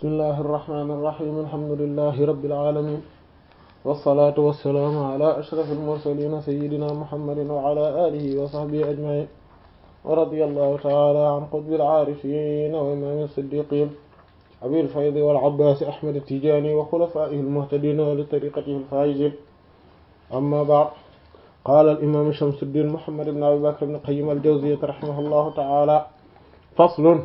bismillahi irrahmani irrahim alhamdulilahi rabbil alamin wassalatu wassalaamu ala ashrafil mursalin sayyidina muhammadin wa ala alihi wa sahbihi ajmain wa radiyallahu ta'ala an qutbil aarifin wa imam as-siddiqin abil faydi wal abbas ahmad at-tijani wa khulafaihi al-muhtadin wa li tariqatihi al-faizin amma ba'd qala al-imam shamsuddin muhammad ibn abi bakr ibn qayyim al-jawziyyah rahimahullahu ta'ala faslun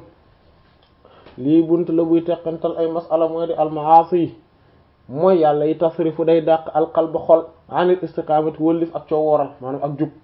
lii bunt la buy teqantal ay masala mooy di almaasi mooy yàlla yi tasrifu day dàq alqalba xol anil istiqamati wëllif ak coo wooral maanaam ak jub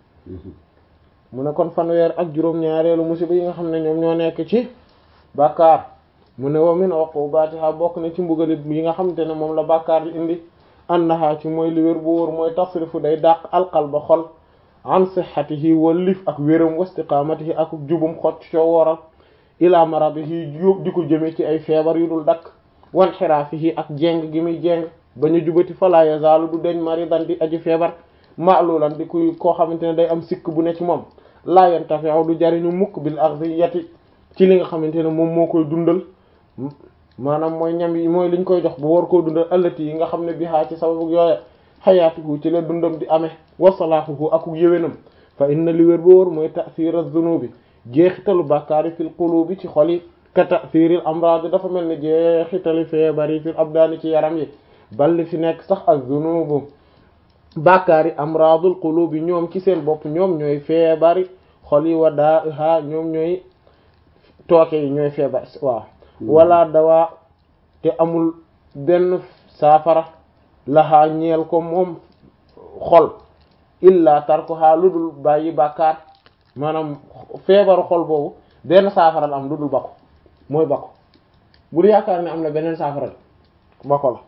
mu ne kon fanweer ak juróom-ñaareelu musiba yi nga xam ne ñoom ñoo nekk ci bàkkaar mu ne wa min uqubatiha bokk na ci mbugalit yi nga xamante ne moom la bàkkaar di indi annaha ci mooy li wér bu wóor mooy tasrifu day dàq alqalba xol an sihhatihi wëllif ak wéram wa istiqamatihi ak jubum xot coo wooral ila maradihi di ko jëme ci ay feebar yu dul dakk wan xiraafihi ak jeng gi muy jeng bañu jubati fala yazaalu du deñ maridan di aji feebar maalulan di kuy koo xamante ne day am sikk bu ne ci moom laa yantafi'u du jariñu mukk bil aghdiyati ci li nga xamante ne moom moo koy dundal maanaam mooy ñam yi mooy liñ koy jox bu war koo dundal allati yi nga xam ne bihaa ci sababu yooye xayaatuhu ci la dundam di amee wa salaahuhu aku yéwénam fa inna li wér ba wóor mooy ta'thir az-zunubi jeexitalu bàkkaari fil qulubi ci xol yi ka ta'thiril amrad dafa mel ni jeexitali feebar yi fil abdaani ci yaram yi balli fi nekk sax az-zunubu bàkkaari amradul qulubi ñoom ci seen bopp ñoom ñooy feebari xol yi wa daaha ñoom ñooy tooke yi ñooy feebar waaw wala dawaa te amul benn saafara laxaa ñeel ko moom xol illa tarkuha lu dul bàyyi bàkkaar maanaam feebaru xol boobu benn saafara la am lu dul bako mooy bako bul yaakaar ne am na beneen saafara la bako la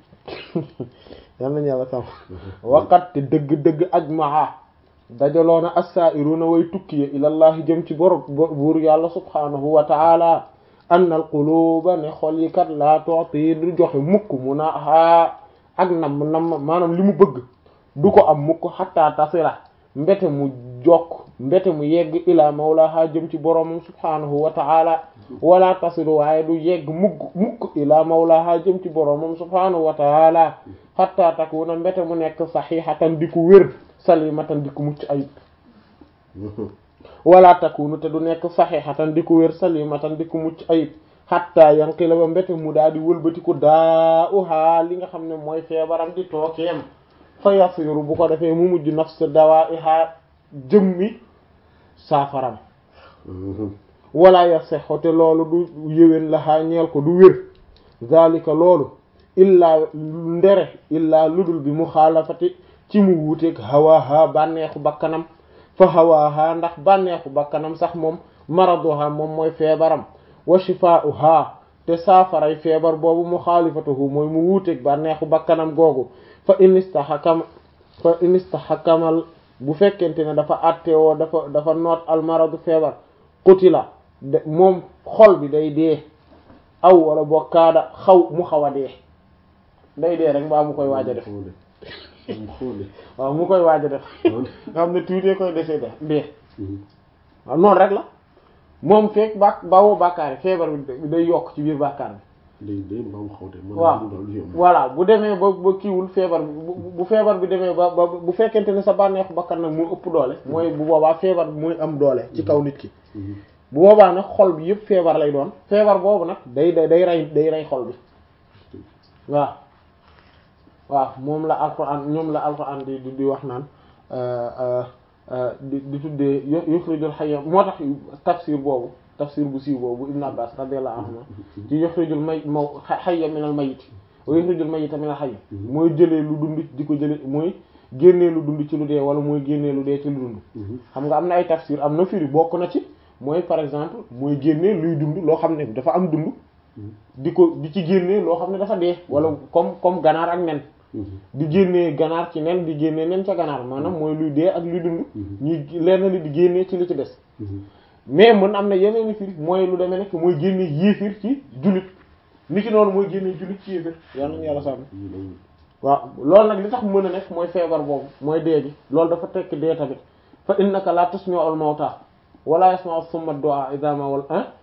yal nañu yàlla sam waqat te dëgg-dëgg ajmaa dajaloona as-sa'iruna way tukkiye ilallahi jëm ci bor buur yàlla subhanahu wa ta'ala anna al quluba ne xol yi kat laa tu'ti du joxe mukk mu na haa ak nam nam maanaam li mu bëgg du ko am mukk hatta tasila mbete mu jokk mbete mu yegg ila mawlaha jëm ci boroomam subhanahu wa ta'ala wala tasilu waaye du yegg mukk mukk ila mawlaha jëm ci boroomam subhanahu wa ta'ala hatta takuna mbete mu nekk sahihatan di ku wér salimatan di ku mucc ayib wala takunu te du nekk sahihatan di ku wér salimatan di ku mucc ayib hatta yanqila ba mbete mu daal di wëlbatiku daa uhaa li nga xam ne mooy feebaram di tookeem fa yasiru bu ko defee mu mujj nafs dawaiha jëmmi saafaram wala yasexo te loolu du yëwén laxaa ñeel ko du wér zalika loolu illaa ndere illaa ludul bi mu xaalafati ci mu wuuteeg hawaha bànneexu bakkanam fa hawaha ndax bànneexu bakkanam sax moom maraduha moom mooy feebaram wa shifaa'uha te saafaray feebar boobu mu xaalifatuhu mooy mu wuuteeg bànneexu bakkanam googu fa inistahakam fa inistahakamal bu fekkente ne dafa attewoo dafa dafa noot almaradu feebar qutila de moom xol bi day dee aw wala boo kaada xaw mu xaw a dee day dee rek mbaa mu koy waaj a def waaw mu koy waaj a def nga xam ne tuutee koy desee de dee waaw noonu rek la moom fekk ba bawoo bàkkaar yi feebar bi day yokk ci biir bàkkaar bi waaw voilà bu demee ba ba kiiwul feebar bi bu feebar bi demee ba ba bu fekkente ne sa bànneexu bakkan nag moo ëpp doole mooy bu boobaa feebar bi mooy am doole ci kaw nit ki bu boobaa nag xol bi yëpp feebar lay doon feebar boobu nag day day day rey day rey xol bi waaw waaw moom la alquran ñoom la alquran di di wax naan di di tuddee yuxrijul hayya moo tax tafsir boobu tafsir bu siiw boobu ibn abbas radiyallahu anhu ci yuxrijul may maw hayya minal mayyit wa yuxrijul mayyita minal hayy mooy jëlee lu dund di ko jëlee mooy génnee lu dund ci lu dee wala mooy génnee lu dee ci lu dund xam nga am na ay tafsir am na firi bokk na ci mooy par exemple mooy génnee luy dund loo xam ne dafa am dund di ko di ci génnee loo xam ne dafa dee wala comme comme ganaar ak nen di génnee ganaar ci nen di génnee nen ca ganaar maanaam mooy luy dee ak luy dund ñuy lenn li di génnee ci li ci des mais mën am na yeneen i firi mooy lu demee nekk mooy génnee yéefir ci jullit ni ki noonu mooy génnee jullit ci yéefir yal nañu yàlla sàmm waaw loolu nag li tax mën a nekk mooy feebar boobu mooy dee gi loolu dafa tekk dee tamit fa innaka la tasmi'ul mawta wala yasma'u summa du'a idha ma wal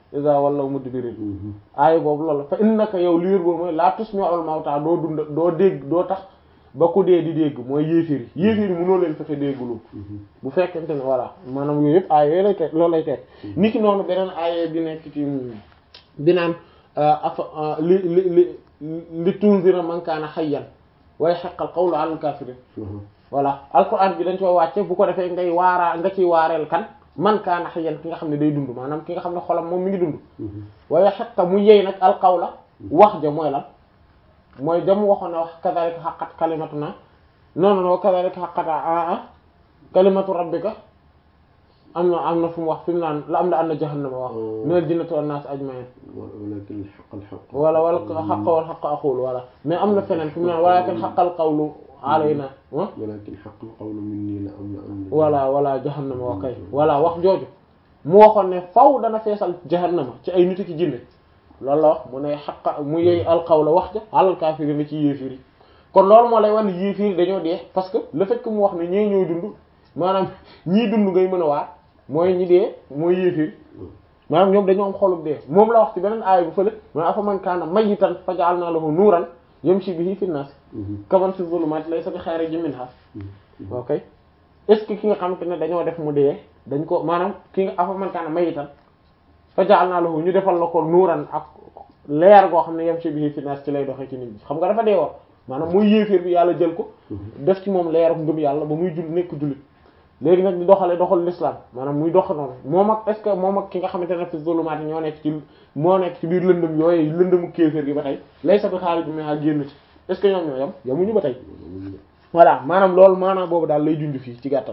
iza wallaw mudbirin aaya boobu loolu fa innaka yow liir boobu mooy laa tusmi'ul mawta doo dund doo dégg doo tax ba ku dee di dégg mooy yéeféer yi yéeféer yi mënoo leen fexe déggulu bu fekkente ne voilà maanaam yooyu yëpp aaya yooyu lay teg loolu lay teg ni ki noonu beneen aaya bi nekk ci bi naan afa li li li li tunzira man kaana hayyan way haqqal qawlu 'alal kaafiriin voilà alquran bi dañ koy wàcce bu ko defee ngay waaraa nga ciy waareel kan man kaana hayyan ki nga xam ne day dund maanaam ki nga xam ne xolam moom mi ngi dund waaye xaqqa mu yey nag alqawla wax ja mooy lan mooy jam waxoon na wax kadhalika haqqat kalimatuna non non kadhalika haqqat a kalimatu rabbika am na am na fu mu wax fi mu naan la am na am na jahannama wax minal jinnati wan nas ajma'in walakin haqqal haqq wala wala haqqa wal haqqa aqulu wala mais am na feneen fi mu naan walakin haqqal qawlu alayna walakin haqqal qawlu minni la am na am na wala wala jahannama wa kay wala wax jooju mu waxoon ne faw dana feesal jahannama ci ay nit ki jinne loolu la wax mu ne xaqa mu yey alqawla wax ja alal kaafiri na ci yéefir yi kon loolu moo lay wan yéefir yi dañoo dee parce que le fait que mu wax ne ñee ñooy dund maanaam ñii dund ngay mën a waar mooy ñi dee mooy yéefir maanaam ñoom dañoo am xolub dee moom la wax ci beneen aaya bu fële man afa man kaana mayyitan fa ja'alna lahu nuuran yamshi bihi fi nnaas kaman fi zulumaati laysa bi xaarijin minhaa ok est-ce que ki nga xamante ne dañoo def mu dee dañ ko maanaam ki nga afa man kaana mayyitan fa ja'alna lahu ñu defal la ko nuuran ak leer goo xam ne yamshi bihi fi nnaas ci lay doxee ci nit ñi xam nga dafa dee woon maanaam muy yéeféer bi yàlla jël ko def ci moom leeru ngëm yàlla ba muy jul nekk jullit léegi nag di doxale doxal l'islam maanaam muy dox noonu moom ak est-ce que moom ak ki nga xamante ne fi zulumaat ñoo nekk ci moo nekk ci biir lëndëm yooyu lëndëmu kéeféer gi ba tey lay sa bi xaalis bi mais génn ci est-ce que ñoom ñoo yam yamuñu ba tey voilà maanaam loolu maanaam boobu daal lay junj fii ci gàttal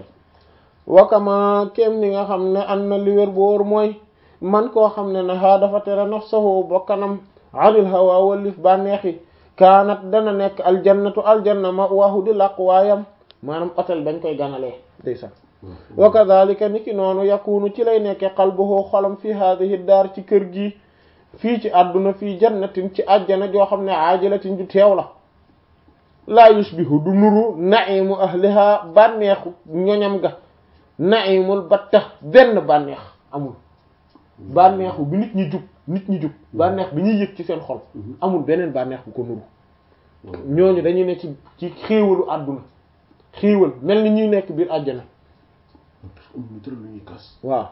wakama kem ni nga xam ne an na li wér bu wóor mooy man koo xam ne na haa dafa tere nafsahu bokkanam anil hawa wallif bànneex yi kaanat dana nekk aljannatu aljanna ma waahu di làq waayam maanaam hôtel bañ koy ganalee day sax wa kadhalika ni ki noonu yakunu ci lay nekke qalbuhu xolam fi hadhihi daar ci kër gi fii ci àdduna fii jannatin ci àjjana joo xam ne aajilatin ju teew la laa yushbihu du nuru na'imu ahliha bànneexu ñoñam ga na'imul batta benn bànneex amul bànneexu bi nit ñi jub nit ñi jub bànneex bi ñuy yëg ci seen xol amul beneen bànneex bu ko nuru ñooñu dañuy ne ci ci xéewalu àdduna xéewal mel ni ñuy nekk biir àjjana waaw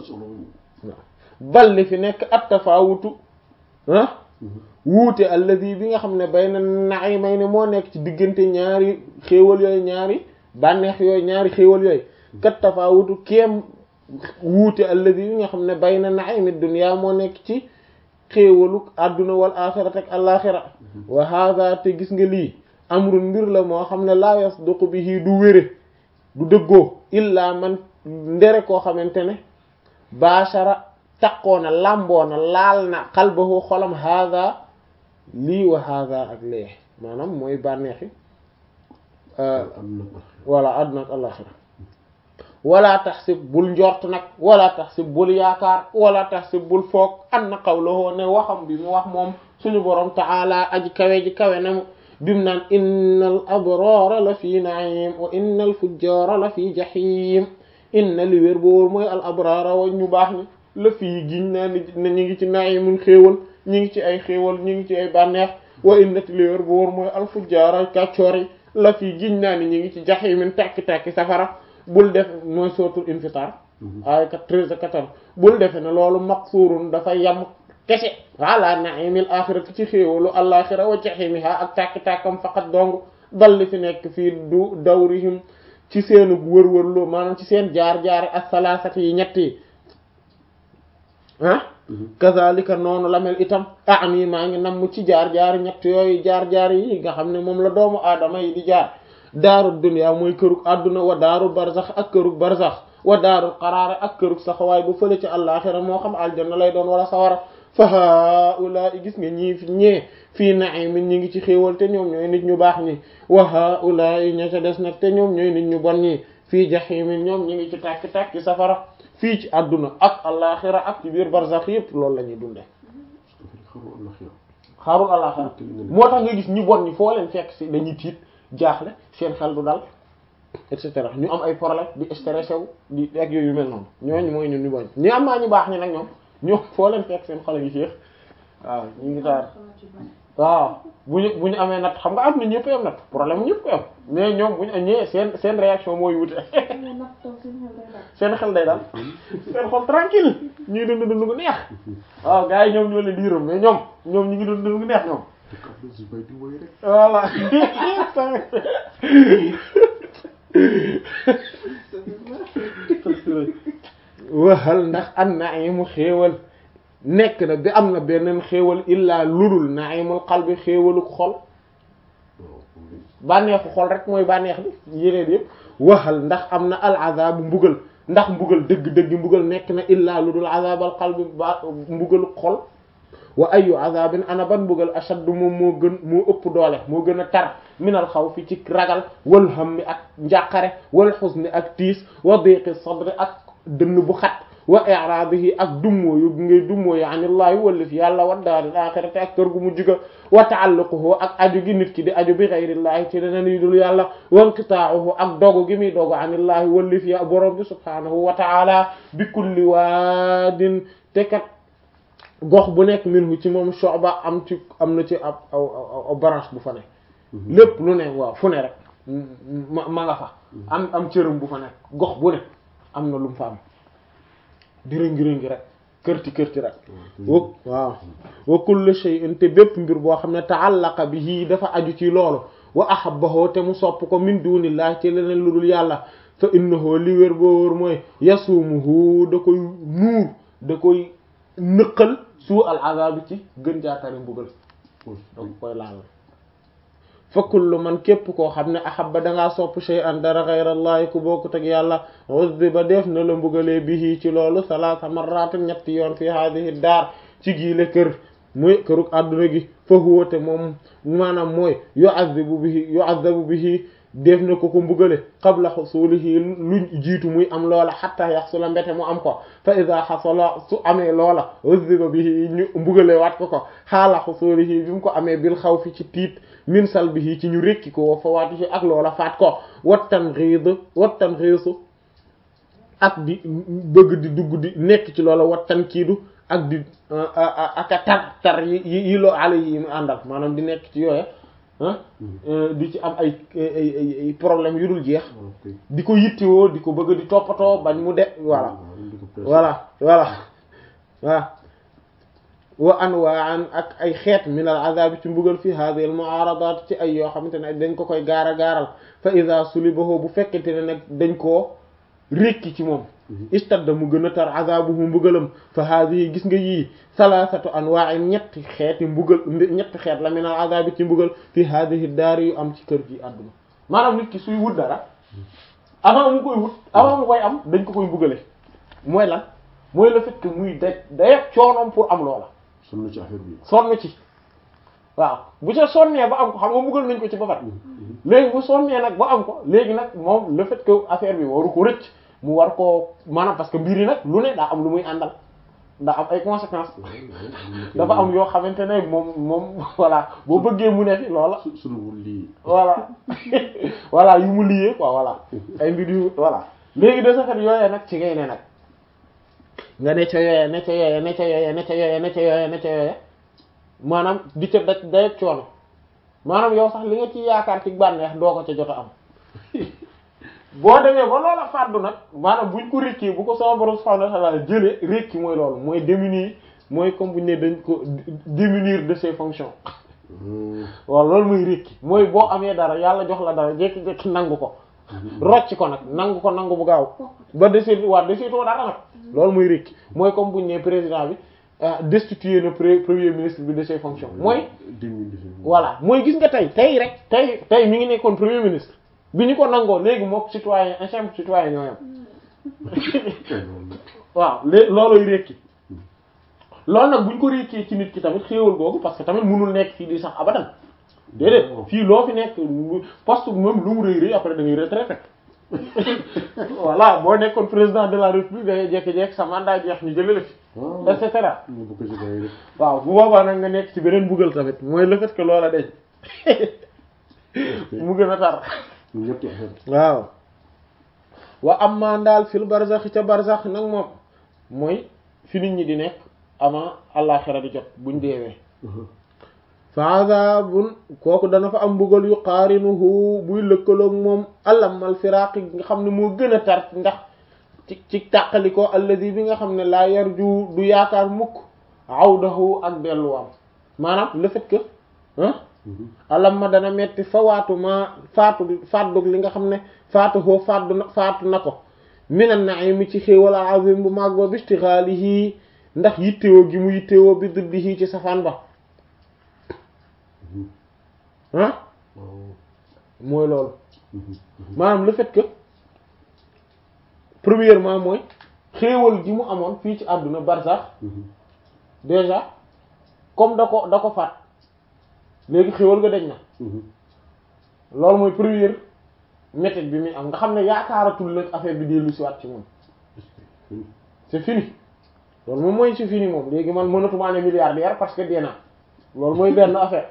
bal li fi nekk at-tafawutu ah wuute alladi bi nga xam ne bay na na'imay ne moo nekk ci diggante ñaari xéewal yooyu ñaari bànneex yooyu ñaari xéewal yooyu kat tafawutu kéem wuute alladi bi nga xam ne bay na na'imi dunya moo nekk ci xéewalu adduna wal axirati ak alaxira wa hada te gis nga lii amrun mbir la moo xam ne laa yasduqu bihi du wére du dëggoo illa man ndere koo xamante ne bashara taqoona làmboona laal na xalbahu xolam hada lii wa hada ak lee maanaam mooy bànneexi wala adduna ak alaxira wala taxsib bul njort nag wala taxsib bul yaakaar wala taxsib bul foog anna qawluhu ne waxam bi mu wax moom suñu borom ta'ala aji kawe ji kawe na mu bim naan innal abrara la fi na'im wa innal fujjara la fi jahim inna li wér boor mooy al abrara wa ñu baax ni la fii giñ naa ni ne ñu ngi ci na'imun xéewal ñu ngi ci ay xéewal ñu ngi ci ay bànneex wa inna li wér boor mooy al fujjara kàccoor yi la fii giñ naa ni ñu ngi ci jahimin tàkki-tàkki safara bul def mooy sootul infitar ay treize quatorze bul defe ne loolu maqsurun dafa yam kese ala na'imil axirati ci xéewalu alaxira wa jahimiha ak tàkki-tàkkam faqat dong dal li fi nekk fii du dawrihim ci seenu wër-wërloo maanaam ci seen jaar-jaari as-salasati yi ñett yi ah kazalika noonu la mel itam ani maa ngi namm ci jaar-jaari ñett yooyu jaar-jaar yi nga xam ne moom la doomu aadama yi di jaar daaru dunya mooy kërug àdduna wa daaru barzax ak kërug barzax wa daaru qaraar ak kërug saxawaay bu fële ci àllaaxira moo xam aljanna lay doon wala sawara fa haula gis nga ñii fi ñee fii na'imin ñi ngi ci xéewal te ñoom ñooy nit ñu baax ñi wa haula ña ca des nag te ñoom ñooy nit ñu bon ñi fii jahimin ñoom ñi ngi ci tàkki-tàkki safara fii ci àdduna ak àllaaxira ak ci biir barzax yépp loolu la ñuy dunde xaarul àllaaxira moo tax nga gis ñu bon ñi foo leen fekk si dañuy tiit jaaxle seen xel du dal et cetera ñu am ay problème di stressé wu di ak yooyu mel noonu ñooñu mooy ñun ñu bañ ñu am maa ñu baax ñi nag ñoom ñoom foo leen fekk seen xol yi féex waaw ñu ngi taar waaw bu ñu bu ñu amee natt xam nga am na ñëpp am natt problème ñëpp am mais ñoom bu ñu ñëwee seen seen réaction mooy wute seen xel day daal seen xol tranquille ñuy dund dund gu neex waaw gars yi ñoom ñoo leen di yërëm mais ñoom ñoom ñu ngi dund dund gu neex ñoom voilà waxal ndax an naimu xéewal nekk na bi am na beneen xéewal illaa ludul naimul qalbi xéewalu xol bànneexu xol rek mooy bànneex bi yeneen yëpp waxal ndax am na al azabu mbugal ndax mbugal dëgg-dëgg mbugal nekk na illaa ludul azabal qalbi ba mbugalu xol wa ayu azabin ana ban mbugal ashaddu moom moo gën moo ëpp doole moo gën a tar minal xaw fi ci ragal wal hammi ak njàqare wal xusni ak tiis wa diqi sadri ak dënn bu xat wa i'radihi ak dummóoyu ngay dummóoyu anillaahi wallif yàlla wa daaril axirati ak kër gu mu juga wa ta'alluquhu ak aju gi nit ki di aju bi ghayrillahi ci leneen yu dul yàlla wa inqita'uhu ak dogu gi muy dogu anillaahi wallif ya borom bi subhanahu wa ta'ala bi kulli waadin te kat gox bu nekk minhu ci moom shu'ba am ci am na ci ab aw branche bu fa nekk lépp lu ne waaw fu ne rek ma ma nga fa am am cërëm bu fa nekk gox bu ne am na lu mu fa am di rëngi-rëngi rek kërti kërti rek wa waaw wa kullu shay'in te bépp mbir boo xam ne ta'allaqa bihi dafa aju ci loolu wa ahabbahu te mu sopp ko min dunillahi ci leneen lu dul yàlla fa innahu li wér boo wóor mooy yasumuhu da koy nuur da koy nëqal suu al azab ci gën jaatari mbugal da koy laal fa kullu man képp koo xam ne ahabba dangaa sopp shay'an dara ghayrallahi ku bokkut ak yàlla uzziba def na la mbugalee bihi ci loolu salaasa marrat ñetti yoon fi hadhihi daar ci giile kër muy këruk àdduna gi fa huwa te moom maanaam mooy yu'azzibu bihi yu'azzabu bihi def na ko ko mbugale qabla xusulihi luñ jiitu muy am loola xatta yaxsula mbete mu am ko fa ida xasala su amee loola uzziba bihi ñu mbugale waat ko ko xaala xusulihi bi mu ko amee bil xaw fi ci tiit min salbihi ci ñu rékki ko wa fawaatihi ak loola faat ko wattan xiid wattan xiisu ak di bëgg di dugg di nekk ci loola wattan kiidu ak di ak a tar tar yi yi loo ala yi mu àndal maanaam di nekk ci yooye di ci am ay ay problème yu dul jeex di ko yittewoo di ko bëgg di toppatoo bañ mu de voilà voilà voilà waaw wa anwaan ak ay xeet min al azab ci mbugal fi hadhihi al mu'aradat ci ay yoo xamante ne dañ ko koy gaara gaaral fa iza sulibahu bu fekkente ne nag dañ koo rékki ci moom istadda mu gën a tar azabuhu mbugalam fa hadhihi gis nga yii salasatu anwa'in ñetti xeeti mbugal ñetti xeet la min al azabi ci mbugal fi hadhihi daar yu am ci kër gi àdduna maanaam nit ki suy wut dara avant mu koy wut avant mu koy am dañ ko koy mbugale mooy lan mooy le fait que muy da dayeg coonoom pour am loola sonn ci affaire bi sonn ci waaw bu ca sonnee ba am ko xam nga mbugal nañ ko ci ba pare léegi bu sonnee nag ba am ko léegi nag moom le fait que affaire bi waru ko rëcc mu war koo maanaam parce que mbir yi nag lu ne daa am lu muy àndal daa am ay conséquences dafa am yoo xamante ne moom moom voilà boo bëggee mu ne fi loola suñu lii voilà voilà yu mu liyee quoi voilà ay mbir yu voilà léegi de ce fait yooyee nag ci ngay ne nag nga ne ca yooyee ne ca yooyee ne ca yooyee ne ca yooyee ne ca yooyee ne ca yooyee maanaam di ca da day coono maanaam yow sax li nga ci yaakaar ci bànneex doo ko ca jot a am boo demee ba loola fàddu nag maanaam buñ ko rékkee bu ko sama borom subhanahu wa ta'ala jëlee rékki mooy loolu mooy diminuer mooy comme buñ ne dañ ko diminuer de ses fonctions waaw loolu mooy rékki mooy boo amee dara yàlla jox la dara jékki-jékki nangu ko rocc ko nag nangu ko nangu bu gaaw ba deseet waa deseetoo dara nag loolu mooy rékki mooy comme buñ ne président bi destituer na premier ministre bi de ses fonctions mooy voilà mooy gis nga tey tey rek tey tey mi ngi nekkoon premier ministre bi ñu ko nangoo léegi mook citoyen un simple citoyen ñoo yam waaw lée looloy rékki loolu nag buñ ko rékkee ci nit ki tamit xéewal googu parce que tamit mënul nekk fii di sax abadan déedéet fii loo fi nekk poste même lu mu rëy rëy après da ngay retraité voilà boo nekkoon président de la république da ngay jékki-jékki sa mandat jeex ñu jëlee la fi et cetera waaw bu boobaa nag nga nekk ci beneen buggal tamit mooy le fait que loola deñ mu gën a tar waaw wa amma daal fil barzax ca barzax nag moom mooy fi nit ñi di nekk avant àllaaxira di jot buñ deewee fa azabun kooku dana fa am mbugal yu qaarinuhu buy lëkkaloog moom alamal firaaqi nga xam ne moo gën a tar ndax ci ci tàqalikoo alladi bi nga xam ne laa yarju du yaakaar mukk awdahu ak delluwaam maanaam le fait que ah alam ma dana metti fa waatu ma faatu faatdug li nga xam ne faatu hoo faatu na faatu na ko minan na'imi ci xéewal azim bu mag ba bistixaalihi ndax yittewoo gi mu yittewoo bi duddihi ci safaan ba ah mooy loolu maanaam le fait que premièrement mooy xéewal gi mu amoon fii ci àdduna barsax déjà comme da ko da ko faat léegi xéewal nga dañ na loolu mooy première méthode bi muy am nga xam ne yaakaaratul nag affaire bi dellu si waat ci moom c'est fini loolu moom mooy c'est fini moom léegi man mënatumaa ne milliardaire parce que dee naa loolu mooy benn affaire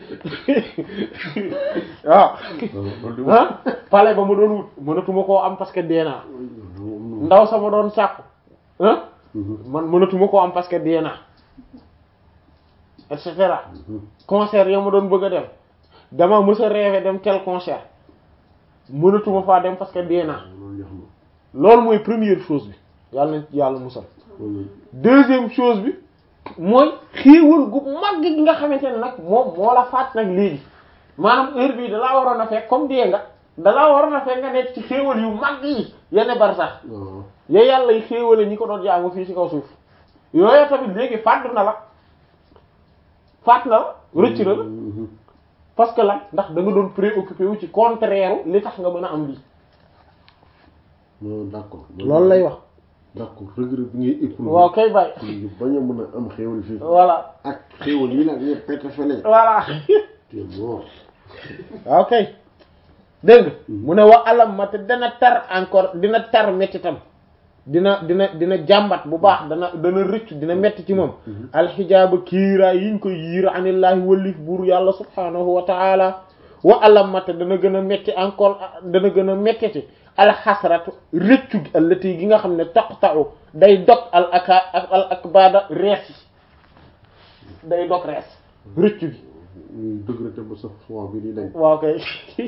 waaw ah pale ba ma doon wut mënatuma koo am parce que dee naa ndaw sama doon sàkku ah man mënatuma koo am parce que dee naa et cetera concert ya ma doon bëgg a dem dama mës a rêver dem tel concert mënatuma faa dem parce que dee naa loolu mooy première chose bi yàlla nañ yàlla musal deuxième chose bi mooy xéewal gu mag gi nga xamante ne nag moom moo la faat nag léegi maanaam heure bii dalaa waroon a fekk comme dee nga dalaa waroon a fekk nga nekk ci xéewal yu mag yi yenn bar sax ya yàlla yi xéewale ñi ko doon jaamu fii ci kaw suuf yooyu tamit léegi fàdd na la faat na la rëcc na la parce que la ndax da nga doon préoccupé wu ci contraire li tax nga mën a am lii non d'accord loolu lay wax d'accord regret bi ngay éprouvé waaw kay bàyyi ñu bañ a mën a am xéewal fii voilà ak xéewal yi nag ñëpp pete fele voilà te mort waaw kay dégg nga mu ne wa alam ma te dana tar encore dina tar métti tam dina dina dina jàmbat bu baax dana dana rëccu dina metti ci moom alxijaaba kiiraay yiñ koy yiir anillaahi wallif buur yàlla subhaanahu wa taala wa alam ma te dana gën a metti encore dana gën a mettiti alxasratu rëccu gi allati gi nga xam ne taqta'u day dog al aka al akbada rees yi day dog rees rëccu gi ñuy dëgrate ba sa foi bi di dañ waaw kay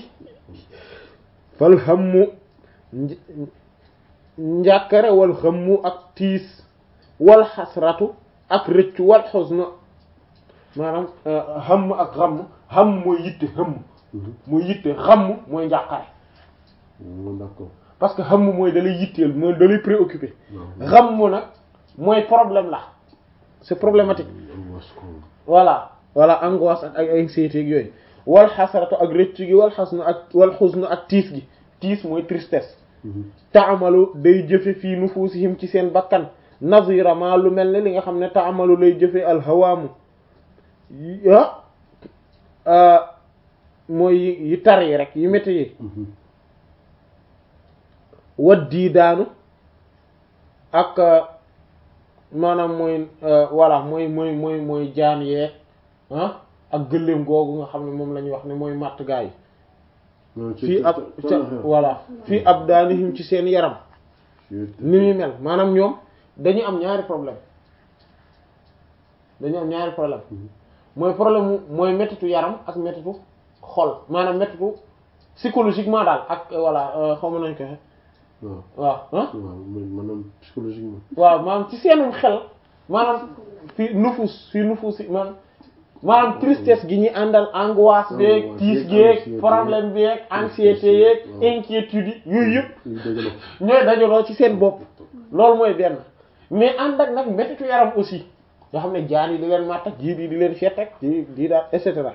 fal hammu njàkkare wal xammu ak tiis wal xasratu ak rëccu wal xusnu maanaam xam ak xam xam mooy yitte xam mooy yitte xam mooy njàqare d'accord parce que xam mooy dalay yitteel mooy dalay préoccupé xam nag mooy problème la c'est problématique voilà voilà angoisse ak ay anxiété ak yooyu wal xasratu ak rëccu gi wal xasnu ak wal xusnu ak tiis gi tiis mooy tristesse taamalu day jëfe fii nufuusihim ci seen bakkan nazira ma lu mel ne li nga xam ne taamalu lay jëfe alhawaamu ah mooy yi tar yi rek yi métti yi wat dii daanu ak maanaam mooy voilà mooy mooy mooy mooy jaan yeeg ah ak gëléem googu nga xam ne moom la ñuy wax ne mooy matt gaa yi fii ab ca voilà fii ab daanihim ci seen yaram ni muy mel maanaam ñoom dañu am ñaari problème dañu am ñaari problème mooy problème mu mooy méttitu yaram ak méttitu xol maanaam méttitu psychologiquement daal ak voilà xaw ma nañ ko waaw ah maanaam psychologiquement waaw maanaam ci seenum xel maanaam fii nufus fii nufus yi maanaam maanaam tristesse gi ñuy àndal angoisse beeg tiis geeg problème beeg anxiété yeeg inquiétude yi yooyu yëpp ñooy dajaloo ci seen bopp loolu mooy benn mais ànd ak nag méttitu yaram aussi nga xam ne jaan yi di leen matt ak jiit yi di leen fett ak di di daal et cetera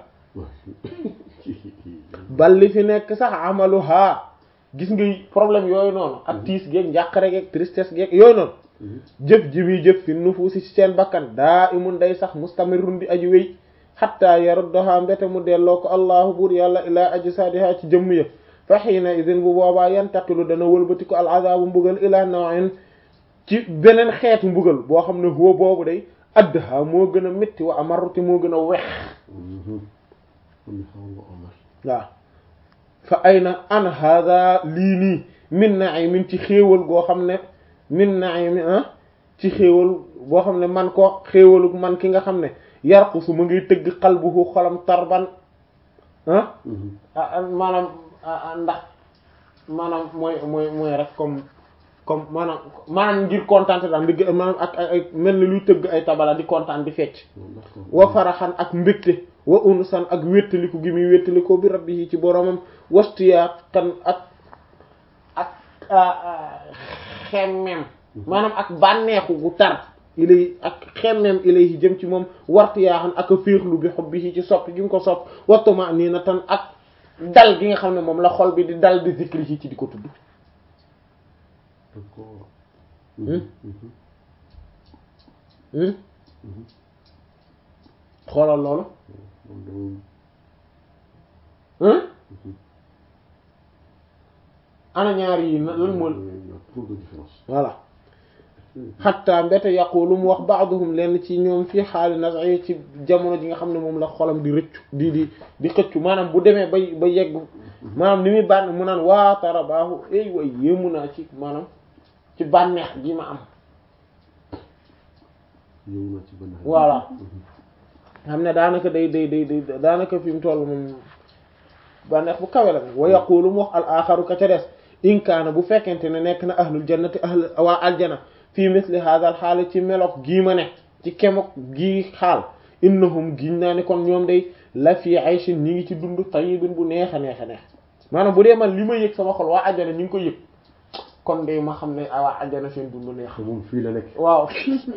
bal li fi nekk sax amalu haa gis nga problème yooyu noonu ak tiis geeg njàqare geeg tristesse geeg yooyu noonu jëf ji muy jëf fi nufuusi ci seen bakkan daa imun day sax mustamirun di aji wéy xatta yaruddaha mbete mu delloo ko allahu buur yàlla ilaa ajsaadiha ci jëmm ya fa xiina idin bu boobaa yantaqilu dana wëlbati ko al azabu mbugal ila nawin ci beneen xeetu mbugal boo xam ne huwa boobu day addaha moo gën a métti wa amaruti moo gën a wex waaw fa ayna an hada lii nii min na'imin ci xéewal goo xam ne min na'imin ah ci xéewal boo xam ne man ko xéewalu man ki nga xam ne yarqu su ma ngay tëgg qalbuhu xolam tarban ah ah maanaam ndax maanaam mooy mooy mooy rek comme comme maanaam maanaam ngir kontaan daal di maanaam ak ay mel ni luy tëgg ay tabala di kontaan di fecc wa faraxan ak mbégte wa unsan ak wéttaliku gi muy wéttalikoo bi rabbi yi ci boromam wastiyaa kan ak ak xemmem maanaam ak bànneexu gu tar ilay ak xemmem ilay jëm ci moom wartiyaa xan ak a féexlu bi xob bi ci sopp gi nga ko sopp wattuma nii na tan ak dal gi nga xam ne moom la xol bi di dal di zikri yi ci di ko tudd xoolal loolu ana ñaar yi lan moo voilà xatta mbete yaqulu mu wax baaduhum lenn ci ñoom fii xaali nasai ci jamono ji nga xam ne moom la xolam di rëccu di di di xëccu maanaam bu demee bay ba yegg maanaam ni muy bànn mu naan waa tara baaxu ay way yéemu naa ci maanaam ci bànneex gi ma am voilà xam ne daanaka day day day day daanaka fi mu toll moom bànneex bu kawe la wa yaqulu mu wax al axaru ka ca des in kaana bu fekkente ne nekk na ahlul jannati ahl waa aljana fii misli hadal xaal ci melok gii ma ne ci kemok gii xaal innahum giñ naa ne kon ñoom day la fii ayshin ñi ngi ci dund tayyibin bu neex a neex a neex maanaam bu dee man li ma yëg sama xol waa aljana ñu ngi ko yëg kon de ma xam ne waa aljana seen dund neex moom fii la nekk waaw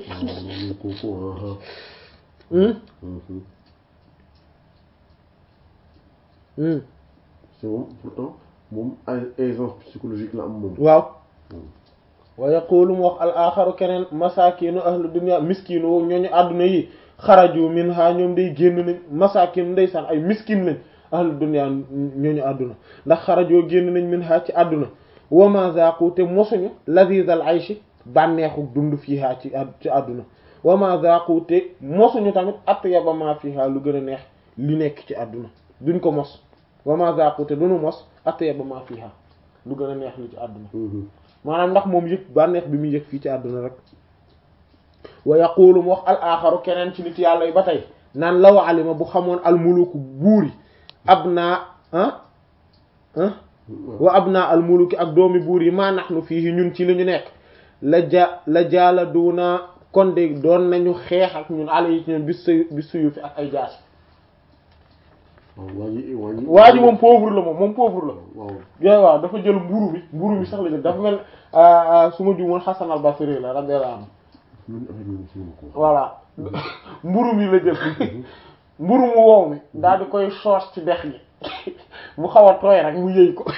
c'est moom pourtant moom ay aisance psychologique la am moom waaw wa yaqulu mu wax al axaru keneen masakinu ahlu dunya miskinu woo ñooñu àdduna yi xaraju min ha ñoom day génn nañ masakinu ndeysaan ay miskin lañ ahlu dunya ñooñu àdduna ndax xarajoo génn nañ min ha ci àdduna wa ma zaqu te mosuñu lazizal ayshi bànneexu dund fiiha ci ci àdduna wa ma zaqu te mosuñu tamit atyaba ma fiiha lu gën a neex li nekk ci àdduna duñ ko mos wa ma zaqu te duñu mos atyaba ma fiiha lu gën a neex li ci àdduna maanaam ndax moom yëg bànneex bi muy yëg fii ci àdduna rek wa yaqulu mu wax al axaru keneen ci nit yàlla yi ba tey naan law alima bu xamoon al muluku buuri ab naa ah ah wa ab naa al muluki ak doomi buur yi maa nahnu fii ñun ci li ñu nekk la ja la jaala duuna kon de doon nañu xeex ak ñun ala yi ci ñun bis suyu bis suyu fi ak ay jaas waa ji moom pauvre la moom moom pauvre la waaw yooyu waaw dafa jël mburu bi mburu bi sax la jël dafa mel su ma juumoon Hasan al-Basri la radiyallahu anhu voilà mburu mi la jël mburu mu wow mi daal di koy soos ci dex gi mu xaw a tooy rek mu yëy ko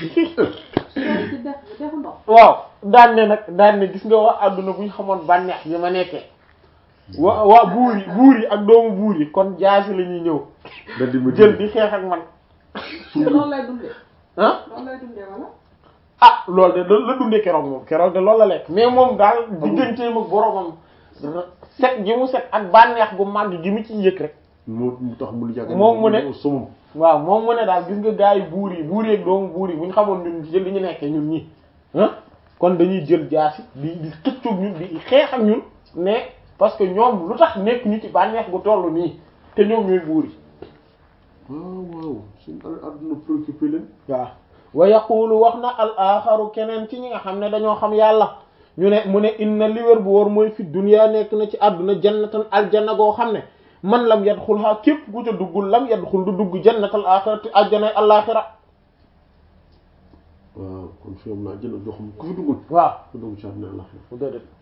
waaw daan ne nag daan ne gis nga waa àdduna bu ñu xamoon bànneex bi ma nekkee wa waa buur yi buur yi ak doomu buur yi kon jaasi la ñuy ñëw jël di xeex ak man loolu lay dundee. ah loolu lay dundee wala. ah loolu de loolu la dundee keroog moom keroog de loolu la lekk mais moom daal digganteem ak boromam set gi mu set ak bànneex gu màgg gi mu ci yëg rek moo mu tax mu yàgg moom mu ne somam waaw moom mu ne daal gis nga gars yi buur yi buur yi ak doomu buur yi bu ñu xamoon ñun ci li ñu nekkee ñun ñii ah kon dañuy jël jaasi di di xëccoog ñun di xeex ak ñun mais parce que ñoom lu tax nekk ñu ci bànneex gu toll nii te ñoom ñooy buur yi waaw waaw suñu àdduna préoccupé leen waaw wa yaqulu wax na al axaru keneen ci ñi nga xam ne dañoo xam yàlla ñu ne mu ne inna li wér bu wóor mooy fi dunya nekk na ci àdduna jannatan aljanna goo xam ne man lam yadxulha képp ku ca duggul lam yadxul du dugg jannatal axirati aljanay alaxira waaw kon fi am naa jënd joo xam ku fi duggul waaw ku dugg ci àdduna àllaxira déedéet